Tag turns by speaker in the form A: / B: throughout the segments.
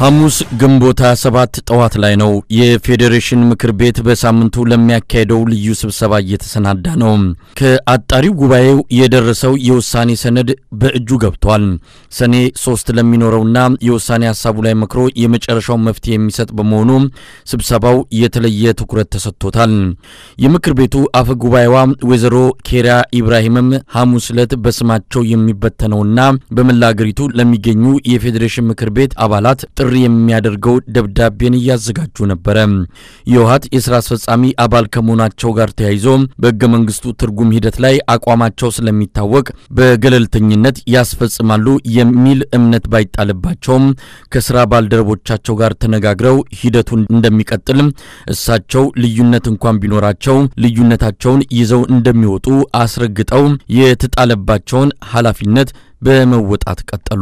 A: ሐሙስ ግንቦት 27 ጠዋት ላይ ነው። የፌዴሬሽን ምክር ቤት በሳምንቱ ለሚያካሄደው ልዩ ስብሰባ እየተሰናዳ ነው። ከአጣሪው ጉባኤው የደረሰው የውሳኔ ሰነድ በእጁ ገብቷል። ሰኔ ሶስት ለሚኖረውና የውሳኔ ሀሳቡ ላይ መክሮ የመጨረሻውን መፍትሄ የሚሰጥ በመሆኑ ስብሰባው የተለየ ትኩረት ተሰጥቶታል። የምክር ቤቱ አፈ ጉባኤዋ ወይዘሮ ኬሪያ ኢብራሂምም ሐሙስ ዕለት በስማቸው የሚበተነውና በመላ አገሪቱ ለሚገኙ የፌዴሬሽን ምክር ቤት አባላት ጥሪ የሚያደርገው ደብዳቤን እያዘጋጁ ነበረ። የህወሓት የሥራ አስፈጻሚ አባል ከመሆናቸው ጋር ተያይዞ በሕገ መንግሥቱ ትርጉም ሂደት ላይ አቋማቸው ስለሚታወቅ በገለልተኝነት ያስፈጽማሉ የሚል እምነት ባይጣልባቸውም ከሥራ ባልደረቦቻቸው ጋር ተነጋግረው ሂደቱን እንደሚቀጥል እሳቸው ልዩነት እንኳን ቢኖራቸው ልዩነታቸውን ይዘው እንደሚወጡ አስረግጠው የተጣለባቸውን ኃላፊነት በመወጣት ቀጠሉ።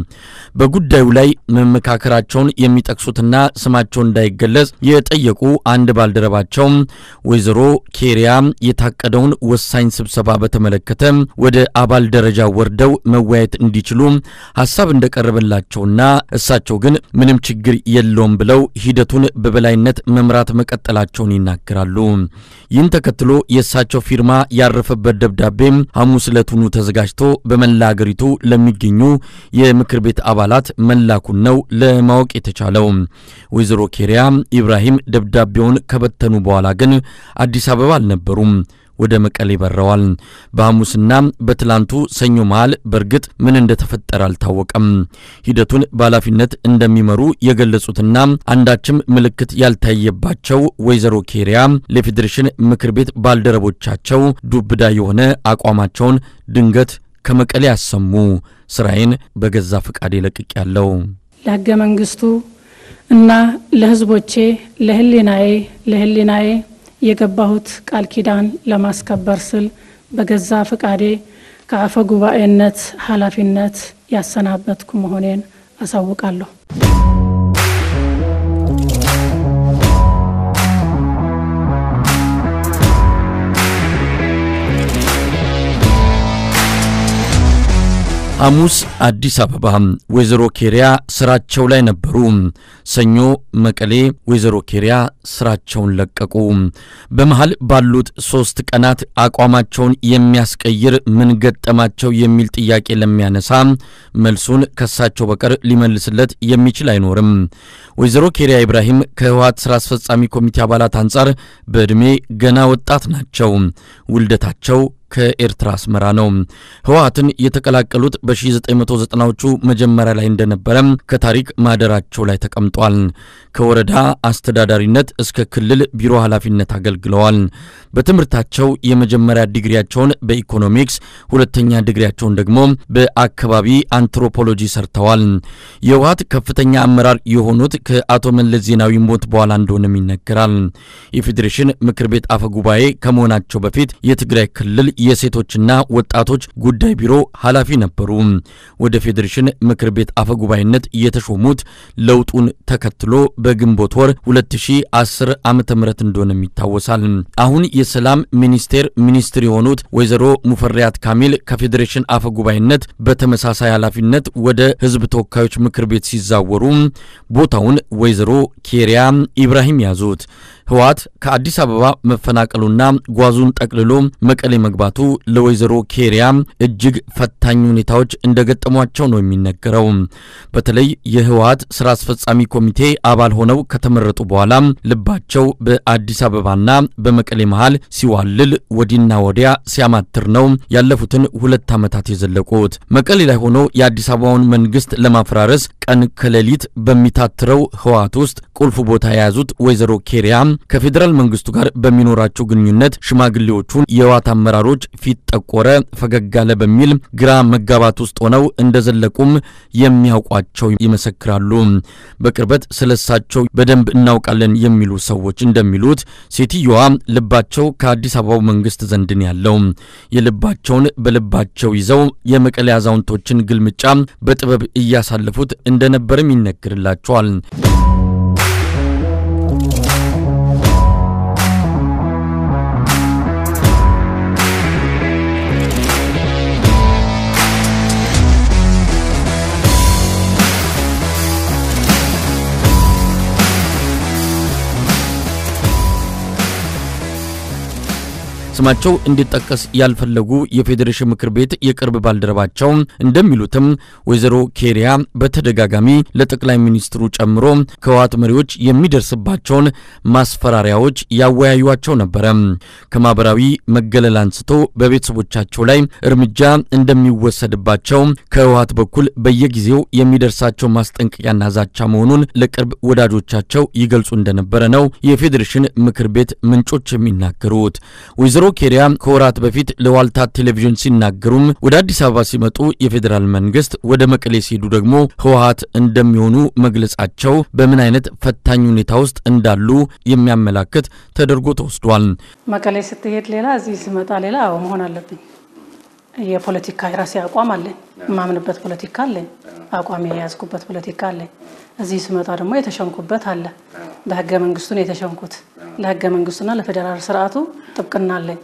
A: በጉዳዩ ላይ መመካከራቸውን የሚጠቅሱትና ስማቸው እንዳይገለጽ የጠየቁ አንድ ባልደረባቸው ወይዘሮ ኬሪያ የታቀደውን ወሳኝ ስብሰባ በተመለከተ ወደ አባል ደረጃ ወርደው መወያየት እንዲችሉ ሀሳብ እንደቀረበላቸውና እሳቸው ግን ምንም ችግር የለውም ብለው ሂደቱን በበላይነት መምራት መቀጠላቸውን ይናገራሉ። ይህን ተከትሎ የእሳቸው ፊርማ ያረፈበት ደብዳቤ ሐሙስ ዕለቱኑ ተዘጋጅቶ በመላ አገሪቱ ለሚገኙ የምክር ቤት አባላት መላኩን ነው ለማወቅ የተቻለው። ወይዘሮ ኬሪያ ኢብራሂም ደብዳቤውን ከበተኑ በኋላ ግን አዲስ አበባ አልነበሩም። ወደ መቀሌ በረዋል። በሐሙስና በትላንቱ ሰኞ መሃል በእርግጥ ምን እንደተፈጠረ አልታወቀም። ሂደቱን በኃላፊነት እንደሚመሩ የገለጹትና አንዳችም ምልክት ያልታየባቸው ወይዘሮ ኬሪያ ለፌዴሬሽን ምክር ቤት ባልደረቦቻቸው ዱብዳ የሆነ አቋማቸውን ድንገት ከመቀሌ ያሰሙ። ስራዬን በገዛ ፍቃዴ ለቅቅ ያለው
B: ለሕገ መንግስቱ እና ለሕዝቦቼ ለህሊናዬ ለህሊናዬ የገባሁት ቃል ኪዳን ለማስከበር ስል በገዛ ፍቃዴ ከአፈ ጉባኤነት ኃላፊነት ያሰናበትኩ መሆኔን አሳውቃለሁ።
A: ሐሙስ አዲስ አበባ ወይዘሮ ኬሪያ ስራቸው ላይ ነበሩ። ሰኞ መቀሌ ወይዘሮ ኬሪያ ስራቸውን ለቀቁ። በመሃል ባሉት ሶስት ቀናት አቋማቸውን የሚያስቀይር ምን ገጠማቸው የሚል ጥያቄ ለሚያነሳ መልሱን ከሳቸው በቀር ሊመልስለት የሚችል አይኖርም። ወይዘሮ ኬሪያ ኢብራሂም ከህወሓት ስራ አስፈጻሚ ኮሚቴ አባላት አንጻር በዕድሜ ገና ወጣት ናቸው። ውልደታቸው ከኤርትራ አስመራ ነው። ህወሓትን የተቀላቀሉት በ1990ዎቹ መጀመሪያ ላይ እንደነበረ ከታሪክ ማህደራቸው ላይ ተቀምጧል። ከወረዳ አስተዳዳሪነት እስከ ክልል ቢሮ ኃላፊነት አገልግለዋል። በትምህርታቸው የመጀመሪያ ዲግሪያቸውን በኢኮኖሚክስ፣ ሁለተኛ ዲግሪያቸውን ደግሞ በአካባቢ አንትሮፖሎጂ ሰርተዋል። የህወሓት ከፍተኛ አመራር የሆኑት ከአቶ መለስ ዜናዊ ሞት በኋላ እንደሆነም ይነገራል። የፌዴሬሽን ምክር ቤት አፈ ጉባኤ ከመሆናቸው በፊት የትግራይ ክልል የሴቶችና ወጣቶች ጉዳይ ቢሮ ኃላፊ ነበሩ። ወደ ፌዴሬሽን ምክር ቤት አፈ ጉባኤነት የተሾሙት ለውጡን ተከትሎ በግንቦት ወር 2010 ዓመተ ምህረት እንደሆነም ይታወሳል። አሁን የሰላም ሚኒስቴር ሚኒስትር የሆኑት ወይዘሮ ሙፈሪያት ካሚል ከፌዴሬሽን አፈ ጉባኤነት በተመሳሳይ ኃላፊነት ወደ ህዝብ ተወካዮች ምክር ቤት ሲዛወሩ ቦታውን ወይዘሮ ኬሪያ ኢብራሂም ያዙት። ህወሓት ከአዲስ አበባ መፈናቀሉና ጓዙን ጠቅልሎ መቀሌ መግባቱ ለወይዘሮ ኬሪያ እጅግ ፈታኝ ሁኔታዎች እንደገጠሟቸው ነው የሚነገረው። በተለይ የህወሓት ስራ አስፈጻሚ ኮሚቴ አባል ሆነው ከተመረጡ በኋላ ልባቸው በአዲስ አበባና በመቀሌ መሃል ሲዋልል ወዲና ወዲያ ሲያማትር ነው ያለፉትን ሁለት ዓመታት የዘለቁት። መቀሌ ላይ ሆኖ የአዲስ አበባውን መንግስት ለማፈራረስ ቀን ከሌሊት በሚታትረው ህወሓት ውስጥ ቁልፍ ቦታ የያዙት ወይዘሮ ኬሪያ ከፌዴራል መንግስቱ ጋር በሚኖራቸው ግንኙነት ሽማግሌዎቹን የህወሓት አመራሮች ፊት ጠቆረ፣ ፈገግ አለ በሚል ግራ መጋባት ውስጥ ሆነው እንደዘለቁም የሚያውቋቸው ይመሰክራሉ። በቅርበት ስለሳቸው በደንብ እናውቃለን የሚሉ ሰዎች እንደሚሉት ሴትየዋ ልባቸው ከአዲስ አበባው መንግስት ዘንድን ያለው የልባቸውን በልባቸው ይዘው የመቀሌ አዛውንቶችን ግልምጫ በጥበብ እያሳለፉት እንደነበርም ይነገርላቸዋል። ስማቸው እንዲጠቀስ ያልፈለጉ የፌዴሬሽን ምክር ቤት የቅርብ ባልደረባቸው እንደሚሉትም ወይዘሮ ኬሪያ በተደጋጋሚ ለጠቅላይ ሚኒስትሩ ጨምሮ ከህወሓት መሪዎች የሚደርስባቸውን ማስፈራሪያዎች ያወያዩቸው ነበረ። ከማህበራዊ መገለል አንስቶ በቤተሰቦቻቸው ላይ እርምጃ እንደሚወሰድባቸው ከህወሓት በኩል በየጊዜው የሚደርሳቸው ማስጠንቀቂያና ዛቻ መሆኑን ለቅርብ ወዳጆቻቸው ይገልጹ እንደነበረ ነው የፌዴሬሽን ምክር ቤት ምንጮች የሚናገሩት። ወይዘሮ ኬሪያ ከወራት በፊት ለዋልታ ቴሌቪዥን ሲናገሩም ወደ አዲስ አበባ ሲመጡ የፌዴራል መንግስት፣ ወደ መቀሌ ሲሄዱ ደግሞ ህወሓት እንደሚሆኑ መግለጻቸው በምን አይነት ፈታኝ ሁኔታ ውስጥ እንዳሉ የሚያመላክት ተደርጎ ተወስዷል።
B: መቀሌ ስትሄድ ሌላ፣ እዚህ ስመጣ ሌላ መሆን አለብኝ። የፖለቲካ የራሴ አቋም አለኝ። የማምንበት ፖለቲካ አለኝ። አቋም የያዝኩበት ፖለቲካ አለኝ። እዚህ ስመጣ ደግሞ የተሸንኩበት አለ። በህገ መንግስቱ ነው የተሸንኩት። ለህገ መንግስቱና ለፌዴራል ስርዓቱ ጥብቅና አለኝ።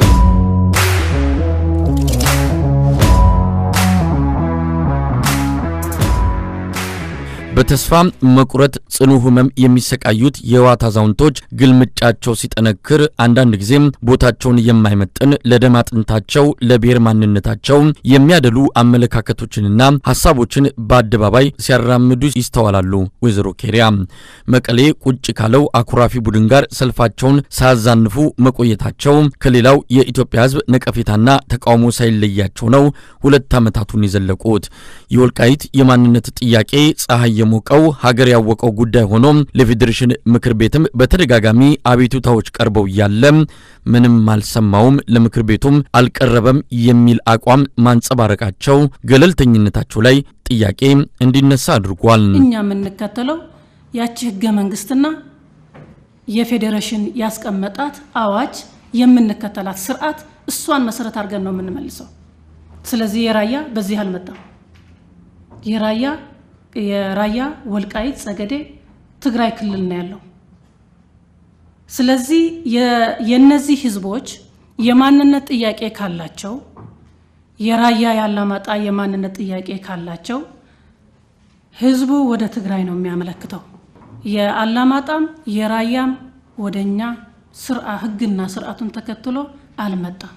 A: በተስፋ መቁረጥ ጽኑ ህመም የሚሰቃዩት የህወሓት አዛውንቶች ግልምጫቸው ሲጠነክር አንዳንድ ጊዜም ቦታቸውን የማይመጥን ለደም አጥንታቸው፣ ለብሔር ማንነታቸው የሚያደሉ አመለካከቶችንና ሀሳቦችን በአደባባይ ሲያራምዱ ይስተዋላሉ። ወይዘሮ ኬሪያ መቀሌ ቁጭ ካለው አኩራፊ ቡድን ጋር ሰልፋቸውን ሳያዛንፉ መቆየታቸው ከሌላው የኢትዮጵያ ህዝብ ነቀፌታና ተቃውሞ ሳይለያቸው ነው ሁለት ዓመታቱን የዘለቁት። የወልቃይት የማንነት ጥያቄ ፀሐይ የሞቀው ሀገር ያወቀው ጉዳይ ሆኖ ለፌዴሬሽን ምክር ቤትም በተደጋጋሚ አቤቱታዎች ቀርበው እያለ ምንም አልሰማውም፣ ለምክር ቤቱም አልቀረበም የሚል አቋም ማንጸባረቃቸው ገለልተኝነታቸው ላይ ጥያቄ እንዲነሳ አድርጓል።
B: እኛ የምንከተለው ያቺ ህገ መንግስትና የፌዴሬሽን ያስቀመጣት አዋጅ የምንከተላት ስርዓት እሷን መሰረት አድርገን ነው የምንመልሰው። ስለዚህ የራያ በዚህ አልመጣም። የራያ የራያ ወልቃይት ጸገዴ ትግራይ ክልል ነው ያለው። ስለዚህ የነዚህ ህዝቦች የማንነት ጥያቄ ካላቸው የራያ ያላማጣ የማንነት ጥያቄ ካላቸው ህዝቡ ወደ ትግራይ ነው የሚያመለክተው። የአላማጣም የራያም ወደኛ ስርዓ ህግና ስርዓቱን ተከትሎ አልመጣም።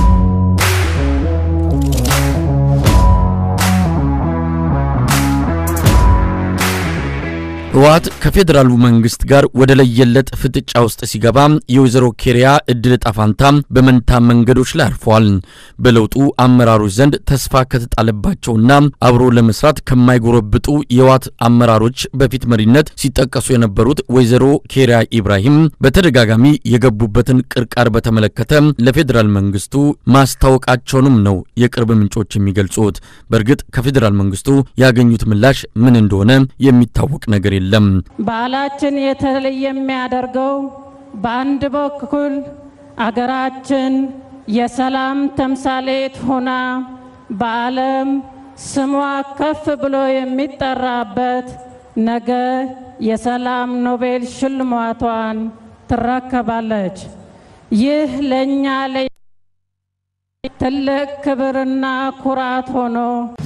A: ህወሓት ከፌዴራሉ መንግስት ጋር ወደ ለየለት ፍጥጫ ውስጥ ሲገባ የወይዘሮ ኬሪያ እድል ጣፋንታ በመንታ መንገዶች ላይ አርፏል። በለውጡ አመራሮች ዘንድ ተስፋ ከተጣለባቸውና አብሮ ለመስራት ከማይጎረብጡ የህወሓት አመራሮች በፊት መሪነት ሲጠቀሱ የነበሩት ወይዘሮ ኬሪያ ኢብራሂም በተደጋጋሚ የገቡበትን ቅርቃር በተመለከተ ለፌዴራል መንግስቱ ማስታወቃቸውንም ነው የቅርብ ምንጮች የሚገልጹት። በእርግጥ ከፌዴራል መንግስቱ ያገኙት ምላሽ ምን እንደሆነ የሚታወቅ ነገር የለም።
C: በዓላችን የተለየ የሚያደርገው በአንድ በኩል አገራችን የሰላም ተምሳሌት ሆና በዓለም ስሟ ከፍ ብሎ የሚጠራበት ነገ የሰላም ኖቤል ሽልማቷን ትረከባለች። ይህ ለእኛ ትልቅ ክብርና ኩራት ሆኖ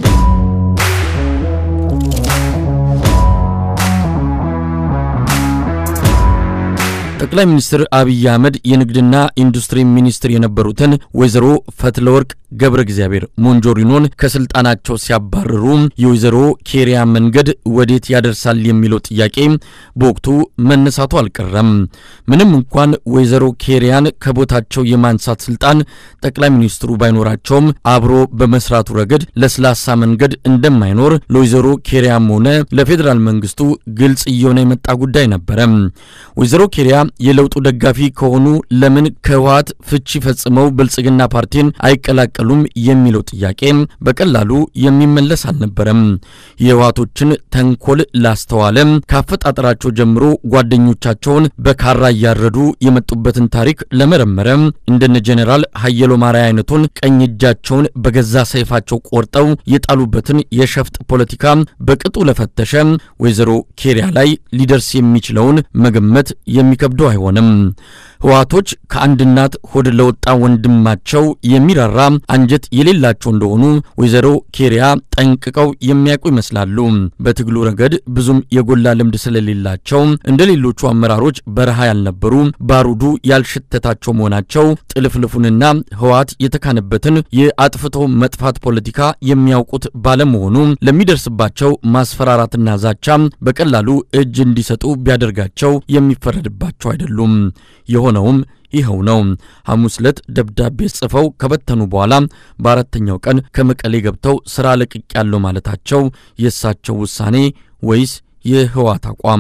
A: ጠቅላይ ሚኒስትር አብይ አህመድ የንግድና ኢንዱስትሪ ሚኒስትር የነበሩትን ወይዘሮ ፈትለወርቅ ገብረ እግዚአብሔር ሞንጆሪኖን ከስልጣናቸው ሲያባርሩ የወይዘሮ ኬሪያ መንገድ ወዴት ያደርሳል የሚለው ጥያቄ በወቅቱ መነሳቱ አልቀረም። ምንም እንኳን ወይዘሮ ኬሪያን ከቦታቸው የማንሳት ስልጣን ጠቅላይ ሚኒስትሩ ባይኖራቸውም አብሮ በመስራቱ ረገድ ለስላሳ መንገድ እንደማይኖር ለወይዘሮ ኬሪያም ሆነ ለፌዴራል መንግስቱ ግልጽ እየሆነ የመጣ ጉዳይ ነበረ። ወይዘሮ ኬሪያ የለውጡ ደጋፊ ከሆኑ ለምን ከህወሓት ፍቺ ፈጽመው ብልጽግና ፓርቲን አይቀላቀሉም የሚለው ጥያቄ በቀላሉ የሚመለስ አልነበረም። የህወሓቶችን ተንኮል ላስተዋለ ካፈጣጠራቸው ጀምሮ ጓደኞቻቸውን በካራ እያረዱ የመጡበትን ታሪክ ለመረመረ እንደነ ጄኔራል ሀየሎ ማርያ አይነቱን ቀኝ እጃቸውን በገዛ ሰይፋቸው ቆርጠው የጣሉበትን የሸፍጥ ፖለቲካ በቅጡ ለፈተሸ ወይዘሮ ኬሪያ ላይ ሊደርስ የሚችለውን መገመት የሚከብደው አይሆንም። ህወሓቶች ከአንድ እናት ሆድ ለወጣ ወንድማቸው የሚራራ አንጀት የሌላቸው እንደሆኑ ወይዘሮ ኬሪያ ጠንቅቀው የሚያውቁ ይመስላሉ። በትግሉ ረገድ ብዙም የጎላ ልምድ ስለሌላቸው እንደ ሌሎቹ አመራሮች በረሃ ያልነበሩ ባሩዱ ያልሸተታቸው መሆናቸው ጥልፍልፉንና ህወሓት የተካነበትን የአጥፍቶ መጥፋት ፖለቲካ የሚያውቁት ባለመሆኑ ለሚደርስባቸው ማስፈራራትና ዛቻ በቀላሉ እጅ እንዲሰጡ ቢያደርጋቸው የሚፈረድባቸው አይደሉም። የሆነውም ይኸው ነው። ሐሙስ ዕለት ደብዳቤ ጽፈው ከበተኑ በኋላ በአራተኛው ቀን ከመቀሌ ገብተው ሥራ ለቅቅ ያለው ማለታቸው የእሳቸው ውሳኔ ወይስ የህወሓት አቋም?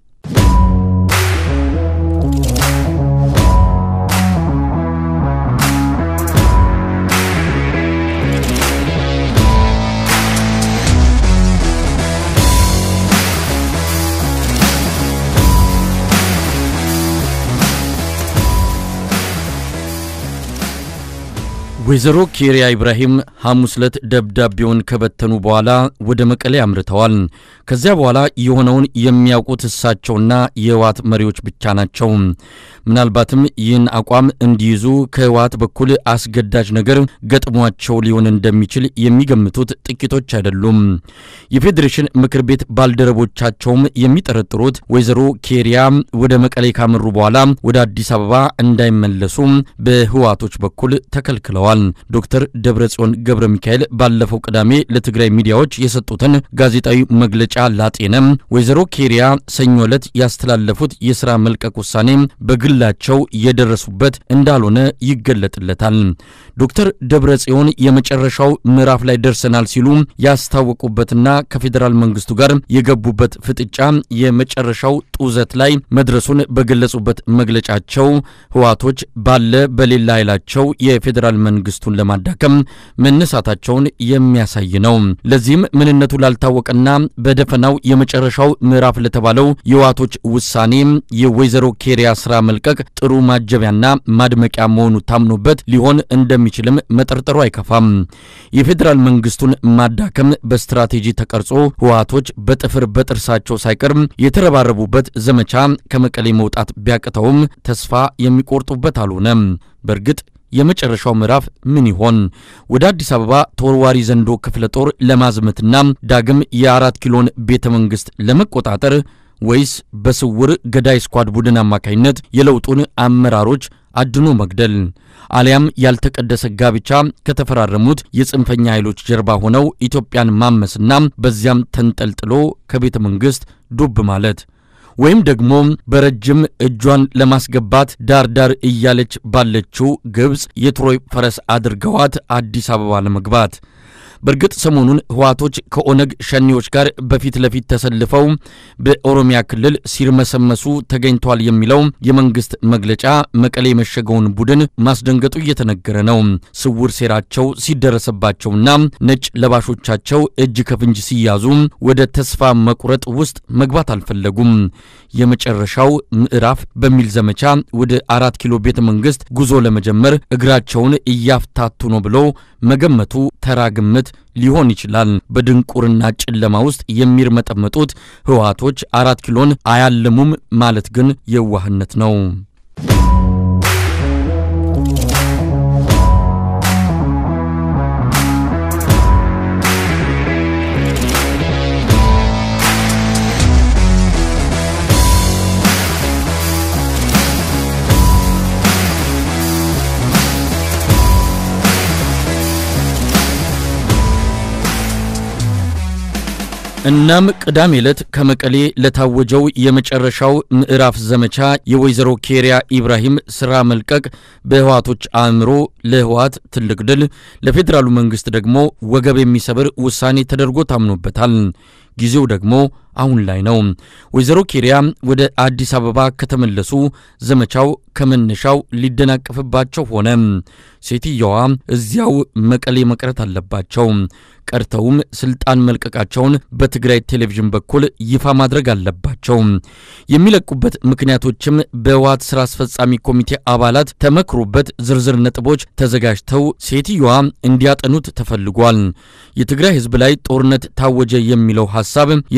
A: ወይዘሮ ኬሪያ ኢብራሂም ሐሙስ ዕለት ደብዳቤውን ከበተኑ በኋላ ወደ መቀሌ አምርተዋል። ከዚያ በኋላ የሆነውን የሚያውቁት እሳቸውና የህወሓት መሪዎች ብቻ ናቸው። ምናልባትም ይህን አቋም እንዲይዙ ከህወሓት በኩል አስገዳጅ ነገር ገጥሟቸው ሊሆን እንደሚችል የሚገምቱት ጥቂቶች አይደሉም። የፌዴሬሽን ምክር ቤት ባልደረቦቻቸውም የሚጠረጥሩት ወይዘሮ ኬሪያ ወደ መቀሌ ካመሩ በኋላ ወደ አዲስ አበባ እንዳይመለሱ በህወሓቶች በኩል ተከልክለዋል። ዶክተር ደብረጽዮን ገብረ ሚካኤል ባለፈው ቅዳሜ ለትግራይ ሚዲያዎች የሰጡትን ጋዜጣዊ መግለጫ ላጤነም ወይዘሮ ኬሪያ ሰኞ ዕለት ያስተላለፉት የሥራ መልቀቅ ውሳኔ በግላቸው የደረሱበት እንዳልሆነ ይገለጥለታል። ዶክተር ደብረጽዮን የመጨረሻው ምዕራፍ ላይ ደርሰናል ሲሉ ያስታወቁበትና ከፌዴራል መንግስቱ ጋር የገቡበት ፍጥጫ የመጨረሻው ጡዘት ላይ መድረሱን በገለጹበት መግለጫቸው ህወሓቶች ባለ በሌላ ኃይላቸው የፌዴራል መንግስቱን ለማዳከም መነሳታቸውን የሚያሳይ ነው። ለዚህም ምንነቱ ላልታወቀና በደፈናው የመጨረሻው ምዕራፍ ለተባለው የህወሓቶች ውሳኔ የወይዘሮ ኬሪያ ስራ መልቀቅ ጥሩ ማጀቢያና ማድመቂያ መሆኑ ታምኖበት ሊሆን እንደሚችልም መጠርጠሩ አይከፋም። የፌዴራል መንግስቱን ማዳከም በስትራቴጂ ተቀርጾ ህወሓቶች በጥፍር በጥርሳቸው ሳይቀር የተረባረቡበት ዘመቻ ከመቀሌ መውጣት ቢያቅተውም ተስፋ የሚቆርጡበት አልሆነም። በእርግጥ የመጨረሻው ምዕራፍ ምን ይሆን? ወደ አዲስ አበባ ተወርዋሪ ዘንዶ ክፍለ ጦር ለማዝመትና ዳግም የአራት ኪሎን ቤተ መንግሥት ለመቆጣጠር ወይስ በስውር ገዳይ ስኳድ ቡድን አማካኝነት የለውጡን አመራሮች አድኖ መግደል አሊያም ያልተቀደሰ ጋብቻ ከተፈራረሙት የጽንፈኛ ኃይሎች ጀርባ ሆነው ኢትዮጵያን ማመስና በዚያም ተንጠልጥሎ ከቤተ መንግሥት ዱብ ማለት ወይም ደግሞ በረጅም እጇን ለማስገባት ዳር ዳር እያለች ባለችው ግብፅ የትሮይ ፈረስ አድርገዋት አዲስ አበባ ለመግባት። በእርግጥ ሰሞኑን ህወሓቶች ከኦነግ ሸኔዎች ጋር በፊት ለፊት ተሰልፈው በኦሮሚያ ክልል ሲርመሰመሱ ተገኝቷል የሚለው የመንግስት መግለጫ መቀሌ የመሸገውን ቡድን ማስደንገጡ እየተነገረ ነው። ስውር ሴራቸው ሲደረሰባቸውና ነጭ ለባሾቻቸው እጅ ከፍንጅ ሲያዙ ወደ ተስፋ መቁረጥ ውስጥ መግባት አልፈለጉም። የመጨረሻው ምዕራፍ በሚል ዘመቻ ወደ አራት ኪሎ ቤተ መንግስት ጉዞ ለመጀመር እግራቸውን እያፍታቱ ነው ብሎ መገመቱ ተራ ግምት ሊሆን ይችላል። በድንቁርና ጨለማ ውስጥ የሚርመጠመጡት ህወሓቶች አራት ኪሎን አያልሙም ማለት ግን የዋህነት ነው። እናም ቅዳሜ ዕለት ከመቀሌ ለታወጀው የመጨረሻው ምዕራፍ ዘመቻ የወይዘሮ ኬሪያ ኢብራሂም ስራ መልቀቅ በህወሓቶች አእምሮ ለህወሓት ትልቅ ድል፣ ለፌዴራሉ መንግስት ደግሞ ወገብ የሚሰብር ውሳኔ ተደርጎ ታምኖበታል። ጊዜው ደግሞ አሁን ላይ ነው። ወይዘሮ ኬሪያ ወደ አዲስ አበባ ከተመለሱ ዘመቻው ከመነሻው ሊደናቀፍባቸው ሆነ። ሴትየዋ እዚያው መቀሌ መቅረት አለባቸው። ቀርተውም ስልጣን መልቀቃቸውን በትግራይ ቴሌቪዥን በኩል ይፋ ማድረግ አለባቸው። የሚለቁበት ምክንያቶችም በህወሓት ስራ አስፈጻሚ ኮሚቴ አባላት ተመክሮበት ዝርዝር ነጥቦች ተዘጋጅተው ሴትየዋ እንዲያጠኑት ተፈልጓል። የትግራይ ህዝብ ላይ ጦርነት ታወጀ የሚለው ሐሳብ የሥራ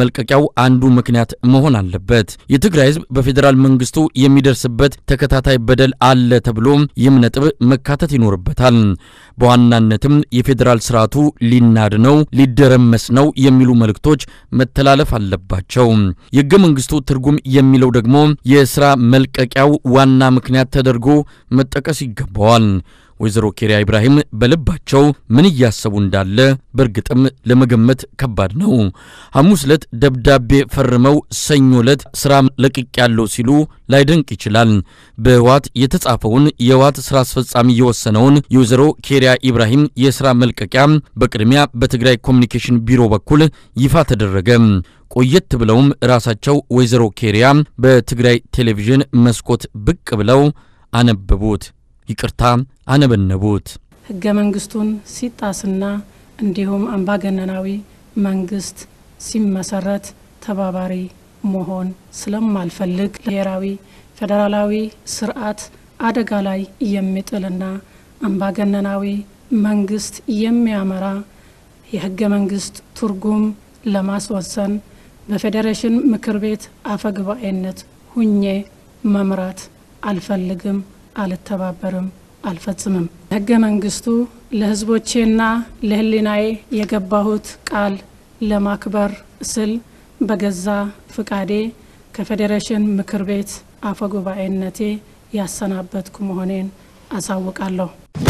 A: መልቀቂያው አንዱ ምክንያት መሆን አለበት። የትግራይ ህዝብ በፌዴራል መንግስቱ የሚደርስበት ተከታታይ በደል አለ ተብሎ ይህም ነጥብ መካተት ይኖርበታል። በዋናነትም የፌዴራል ስርዓቱ ሊናድ ነው፣ ሊደረመስ ነው የሚሉ መልእክቶች መተላለፍ አለባቸው። የህገ መንግስቱ ትርጉም የሚለው ደግሞ የስራ መልቀቂያው ዋና ምክንያት ተደርጎ መጠቀስ ይገባዋል። ወይዘሮ ኬሪያ ኢብራሂም በልባቸው ምን እያሰቡ እንዳለ በእርግጥም ለመገመት ከባድ ነው። ሐሙስ ዕለት ደብዳቤ ፈርመው ሰኞ ዕለት ስራ ለቅቅ ያለው ሲሉ ላይደንቅ ይችላል። በህወሓት የተጻፈውን የህወሓት ስራ አስፈጻሚ የወሰነውን የወይዘሮ ኬሪያ ኢብራሂም የስራ መልቀቂያ በቅድሚያ በትግራይ ኮሚኒኬሽን ቢሮ በኩል ይፋ ተደረገ። ቆየት ብለውም ራሳቸው ወይዘሮ ኬሪያ በትግራይ ቴሌቪዥን መስኮት ብቅ ብለው አነበቡት። ይቅርታ አነበነቡት።
B: ህገ መንግስቱን ሲጣስና እንዲሁም አምባገነናዊ መንግስት ሲመሰረት ተባባሪ መሆን ስለማልፈልግ ብሔራዊ ፌዴራላዊ ስርዓት አደጋ ላይ የሚጥልና አምባገነናዊ መንግስት የሚያመራ የህገ መንግስት ትርጉም ለማስወሰን በፌዴሬሽን ምክር ቤት አፈጉባኤነት ሁኜ መምራት አልፈልግም፣ አልተባበርም፣ አልፈጽምም። ህገ መንግስቱ ለህዝቦቼና ለህሊናዬ የገባሁት ቃል ለማክበር ስል በገዛ ፍቃዴ ከፌዴሬሽን ምክር ቤት አፈጉባኤነቴ ያሰናበትኩ መሆኔን አሳውቃለሁ።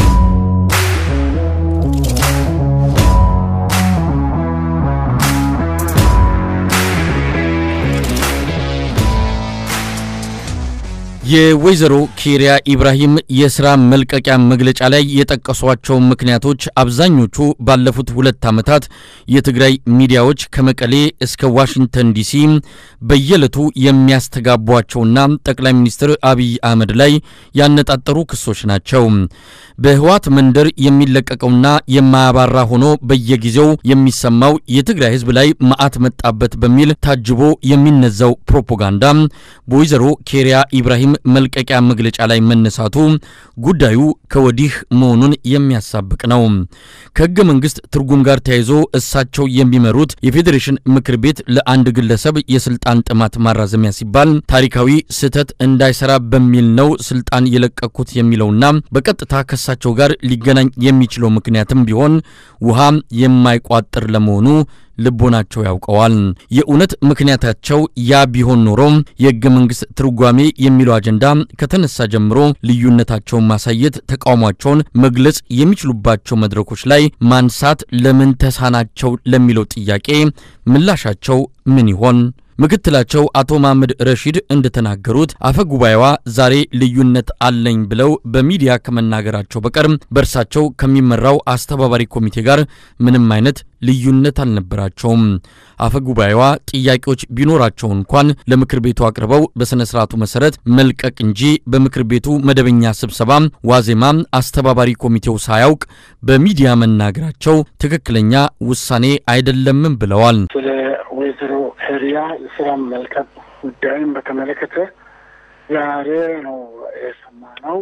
A: የወይዘሮ ኬሪያ ኢብራሂም የስራ መልቀቂያ መግለጫ ላይ የጠቀሷቸው ምክንያቶች አብዛኞቹ ባለፉት ሁለት ዓመታት የትግራይ ሚዲያዎች ከመቀሌ እስከ ዋሽንግተን ዲሲ በየዕለቱ የሚያስተጋቧቸውና ጠቅላይ ሚኒስትር አብይ አህመድ ላይ ያነጣጠሩ ክሶች ናቸው። በህወሓት መንደር የሚለቀቀውና የማያባራ ሆኖ በየጊዜው የሚሰማው የትግራይ ህዝብ ላይ መዓት መጣበት በሚል ታጅቦ የሚነዛው ፕሮፓጋንዳ በወይዘሮ ኬሪያ ኢብራሂም መልቀቂያ መግለጫ ላይ መነሳቱ ጉዳዩ ከወዲህ መሆኑን የሚያሳብቅ ነው። ከህገ መንግስት ትርጉም ጋር ተያይዞ እሳቸው የሚመሩት የፌዴሬሽን ምክር ቤት ለአንድ ግለሰብ የስልጣን ጥማት ማራዘሚያ ሲባል ታሪካዊ ስህተት እንዳይሰራ በሚል ነው ስልጣን የለቀኩት የሚለውና በቀጥታ ከእሳቸው ጋር ሊገናኝ የሚችለው ምክንያትም ቢሆን ውሃ የማይቋጥር ለመሆኑ ልቦናቸው ያውቀዋል። የእውነት ምክንያታቸው ያ ቢሆን ኖሮ የህገ መንግስት ትርጓሜ የሚለው አጀንዳ ከተነሳ ጀምሮ ልዩነታቸውን ማሳየት፣ ተቃውሟቸውን መግለጽ የሚችሉባቸው መድረኮች ላይ ማንሳት ለምን ተሳናቸው ለሚለው ጥያቄ ምላሻቸው ምን ይሆን? ምክትላቸው አቶ መሐመድ ረሺድ እንደተናገሩት አፈ ጉባኤዋ ዛሬ ልዩነት አለኝ ብለው በሚዲያ ከመናገራቸው በቀር በእርሳቸው ከሚመራው አስተባባሪ ኮሚቴ ጋር ምንም አይነት ልዩነት አልነበራቸውም። አፈ ጉባኤዋ ጥያቄዎች ቢኖራቸው እንኳን ለምክር ቤቱ አቅርበው በሥነ ሥርዓቱ መሠረት መልቀቅ እንጂ በምክር ቤቱ መደበኛ ስብሰባ ዋዜማ አስተባባሪ ኮሚቴው ሳያውቅ በሚዲያ መናገራቸው ትክክለኛ ውሳኔ አይደለምም ብለዋል።
D: ስለ ወይዘሮ ኬሪያ የስራ መልቀቅ ጉዳይን በተመለከተ ዛሬ ነው የሰማነው።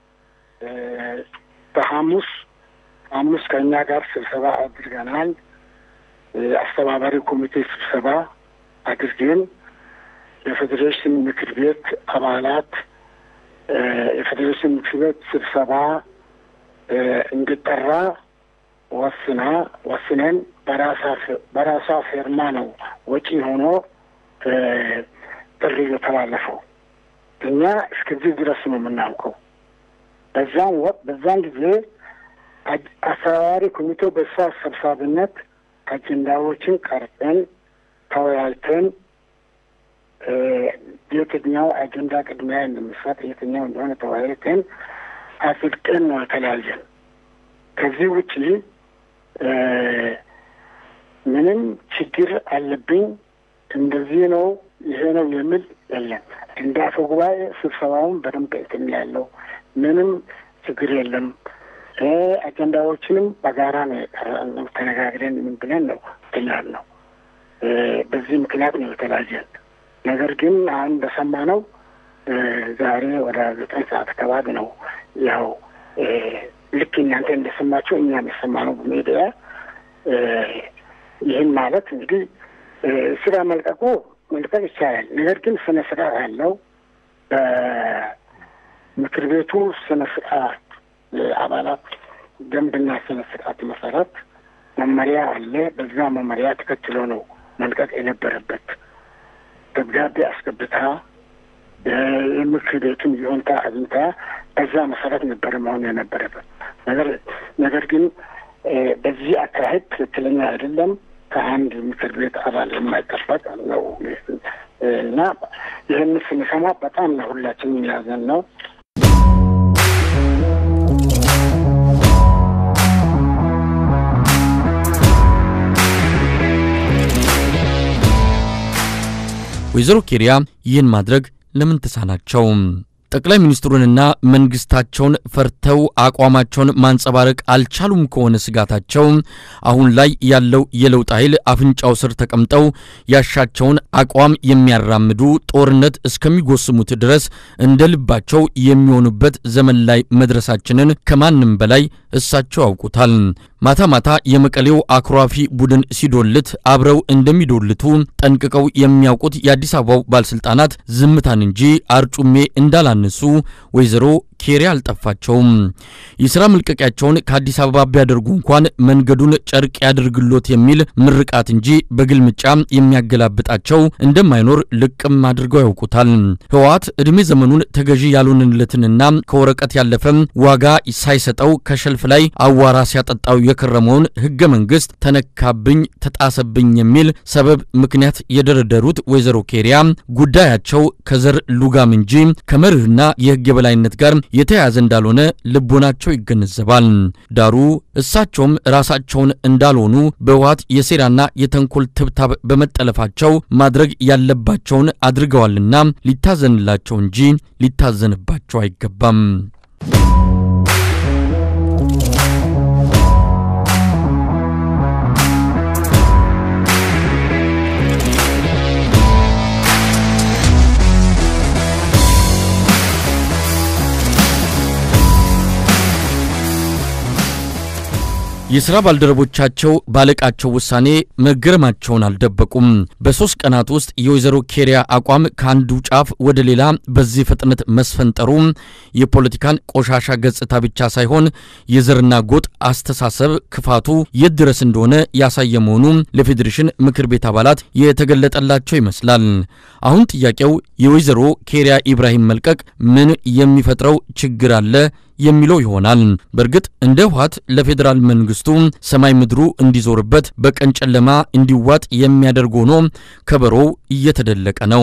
D: በሐሙስ ሐሙስ ከእኛ ጋር ስብሰባ አድርገናል። አስተባባሪ ኮሚቴ ስብሰባ አድርገን የፌዴሬሽን ምክር ቤት አባላት የፌዴሬሽን ምክር ቤት ስብሰባ እንዲጠራ ወስና ወስነን በራሷ ፌርማ ነው ወጪ ሆኖ ጥሪ የተላለፈው። እኛ እስከዚህ ድረስ ነው የምናውቀው። በዛን ወቅት በዛን ጊዜ አስተባባሪ ኮሚቴው በእሷ ሰብሳቢነት አጀንዳዎችን ቀርጸን ተወያይተን የትኛው አጀንዳ ቅድሚያ እንደሚሰጥ የትኛው እንደሆነ ተወያይተን አጽድቀን ነው የተለያየን። ከዚህ ውጪ ምንም ችግር አለብኝ እንደዚህ ነው ይሄ ነው የሚል የለም። እንደ አፈ ጉባኤ ስብሰባውን በደንብ እትም ያለው ምንም ችግር የለም። አጀንዳዎችንም በጋራ ነው ተነጋግረን ምን ብለን ነው ትላል ነው። በዚህ ምክንያት ነው የተለያየን። ነገር ግን አሁን እንደሰማነው ዛሬ ወደ ዘጠኝ ሰዓት አካባቢ ነው ያው ልክ እናንተ እንደሰማችሁ እኛም የሰማነው በሚዲያ ይህን ማለት እንግዲህ ስራ መልቀቁ መልቀቅ ይቻላል። ነገር ግን ስነ ስርዓት አለው። በምክር ቤቱ ስነ ስርዓት አባላት ደንብና ስነ ስርዓት መሰረት መመሪያ አለ። በዛ መመሪያ ተከትሎ ነው መልቀቅ የነበረበት። ደብዳቤ አስገብታ የምክር ቤቱን ይሁንታ አግኝታ በዛ መሰረት ነበረ መሆን የነበረበት ነገር ነገር ግን በዚህ አካሄድ ትክክለኛ አይደለም። ከአንድ ምክር ቤት አባል የማይጠበቅ ነው እና ይህን ስንሰማ በጣም ነው ሁላችንም ያዘን ነው።
A: ወይዘሮ ኬሪያ ይህን ማድረግ ለምን ተሳናቸው? ጠቅላይ ሚኒስትሩንና መንግስታቸውን ፈርተው አቋማቸውን ማንጸባረቅ አልቻሉም ከሆነ ስጋታቸው አሁን ላይ ያለው የለውጥ ኃይል አፍንጫው ስር ተቀምጠው ያሻቸውን አቋም የሚያራምዱ ጦርነት እስከሚጎስሙት ድረስ እንደ ልባቸው የሚሆኑበት ዘመን ላይ መድረሳችንን ከማንም በላይ እሳቸው ያውቁታል። ማታ ማታ የመቀሌው አኩራፊ ቡድን ሲዶልት አብረው እንደሚዶልቱ ጠንቅቀው የሚያውቁት የአዲስ አበባው ባለስልጣናት ዝምታን እንጂ አርጩሜ እንዳላነሱ ወይዘሮ ኬሪያ አልጠፋቸውም። የሥራ መልቀቂያቸውን ከአዲስ አበባ ቢያደርጉ እንኳን መንገዱን ጨርቅ ያድርግሎት የሚል ምርቃት እንጂ በግልምጫ የሚያገላብጣቸው እንደማይኖር ልቅም አድርገው ያውቁታል። ህወሓት ዕድሜ ዘመኑን ተገዢ ያልሆንለትንና ከወረቀት ያለፈም ዋጋ ሳይሰጠው ከሸልፍ ላይ አዋራ ሲያጠጣው የከረመውን ህገ መንግስት ተነካብኝ፣ ተጣሰብኝ የሚል ሰበብ ምክንያት የደረደሩት ወይዘሮ ኬሪያ ጉዳያቸው ከዘር ሉጋም እንጂ ከመርህና የህግ የበላይነት ጋር የተያያዘ እንዳልሆነ ልቦናቸው ይገነዘባል። ዳሩ እሳቸውም ራሳቸውን እንዳልሆኑ በህወሓት የሴራና የተንኮል ትብታብ በመጠለፋቸው ማድረግ ያለባቸውን አድርገዋልና ሊታዘንላቸው እንጂ ሊታዘንባቸው አይገባም። የሥራ ባልደረቦቻቸው ባለቃቸው ውሳኔ መገረማቸውን አልደበቁም። በሦስት ቀናት ውስጥ የወይዘሮ ኬሪያ አቋም ከአንዱ ጫፍ ወደ ሌላ በዚህ ፍጥነት መስፈንጠሩ የፖለቲካን ቆሻሻ ገጽታ ብቻ ሳይሆን የዘርና ጎጥ አስተሳሰብ ክፋቱ የት ድረስ እንደሆነ ያሳየ መሆኑ ለፌዴሬሽን ምክር ቤት አባላት የተገለጠላቸው ይመስላል። አሁን ጥያቄው የወይዘሮ ኬሪያ ኢብራሂም መልቀቅ ምን የሚፈጥረው ችግር አለ የሚለው ይሆናል። በእርግጥ እንደ ህወሓት ለፌዴራል መንግስቱ ሰማይ ምድሩ እንዲዞርበት በቀን ጨለማ እንዲዋጥ የሚያደርግ ሆኖ ከበሮው እየተደለቀ ነው።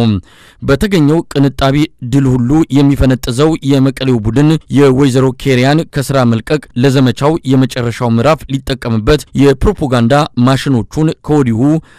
A: በተገኘው ቅንጣቢ ድል ሁሉ የሚፈነጥዘው የመቀሌው ቡድን የወይዘሮ ኬሪያን ከስራ መልቀቅ ለዘመቻው የመጨረሻው ምዕራፍ ሊጠቀምበት የፕሮፓጋንዳ ማሽኖቹን ከወዲሁ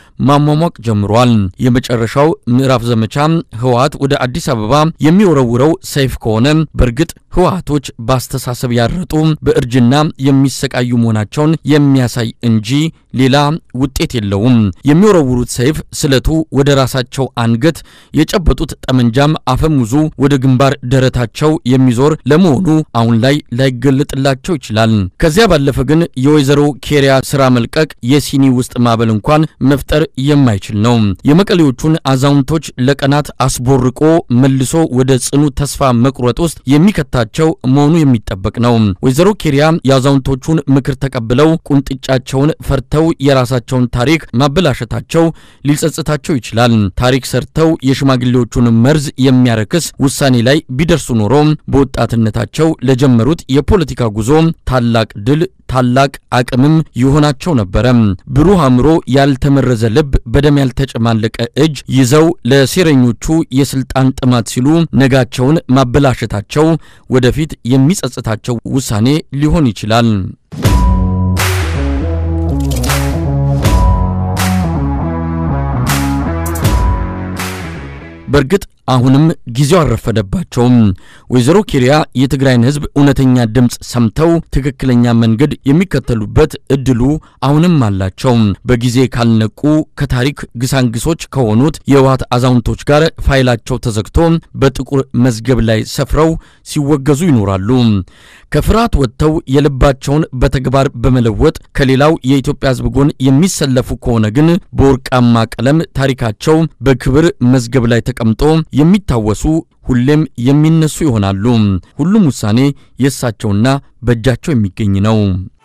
A: ማሟሟቅ ጀምሯል። የመጨረሻው ምዕራፍ ዘመቻ ህወሓት ወደ አዲስ አበባ የሚወረውረው ሰይፍ ከሆነ በእርግጥ ህወሓቶች በአስተሳሰብ ያረጡ በእርጅና የሚሰቃዩ መሆናቸውን የሚያሳይ እንጂ ሌላ ውጤት የለውም። የሚወረውሩት ሰይፍ ስለቱ ወደ ራሳቸው አንገት፣ የጨበጡት ጠመንጃም አፈሙዙ ወደ ግንባር ደረታቸው የሚዞር ለመሆኑ አሁን ላይ ላይገለጥላቸው ይችላል። ከዚያ ባለፈ ግን የወይዘሮ ኬሪያ ስራ መልቀቅ የሲኒ ውስጥ ማዕበል እንኳን መፍጠር የማይችል ነው። የመቀሌዎቹን አዛውንቶች ለቀናት አስቦርቆ መልሶ ወደ ጽኑ ተስፋ መቁረጥ ውስጥ የሚከታቸው መሆኑ የሚጠበቅ ነው። ወይዘሮ ኬሪያ የአዛውንቶቹን ምክር ተቀብለው ቁንጥጫቸውን ፈርተው የራሳቸውን ታሪክ ማበላሸታቸው ሊጸጽታቸው ይችላል። ታሪክ ሰርተው የሽማግሌዎቹን መርዝ የሚያረክስ ውሳኔ ላይ ቢደርሱ ኖሮ በወጣትነታቸው ለጀመሩት የፖለቲካ ጉዞ ታላቅ ድል ታላቅ አቅምም ይሆናቸው ነበረ። ብሩህ አእምሮ፣ ያልተመረዘ ልብ፣ በደም ያልተጨማለቀ እጅ ይዘው ለሴረኞቹ የስልጣን ጥማት ሲሉ ነጋቸውን ማበላሸታቸው ወደፊት የሚጸጽታቸው ውሳኔ ሊሆን ይችላል። በእርግጥ አሁንም ጊዜው አልረፈደባቸውም። ወይዘሮ ኬሪያ የትግራይን ሕዝብ እውነተኛ ድምፅ ሰምተው ትክክለኛ መንገድ የሚከተሉበት እድሉ አሁንም አላቸው። በጊዜ ካልነቁ ከታሪክ ግሳንግሶች ከሆኑት የህወሓት አዛውንቶች ጋር ፋይላቸው ተዘግቶ በጥቁር መዝገብ ላይ ሰፍረው ሲወገዙ ይኖራሉ። ከፍርሃት ወጥተው የልባቸውን በተግባር በመለወጥ ከሌላው የኢትዮጵያ ሕዝብ ጎን የሚሰለፉ ከሆነ ግን በወርቃማ ቀለም ታሪካቸው በክብር መዝገብ ላይ ተቀምጦ የሚታወሱ ሁሌም የሚነሱ ይሆናሉ። ሁሉም ውሳኔ የእሳቸውና በእጃቸው የሚገኝ ነው።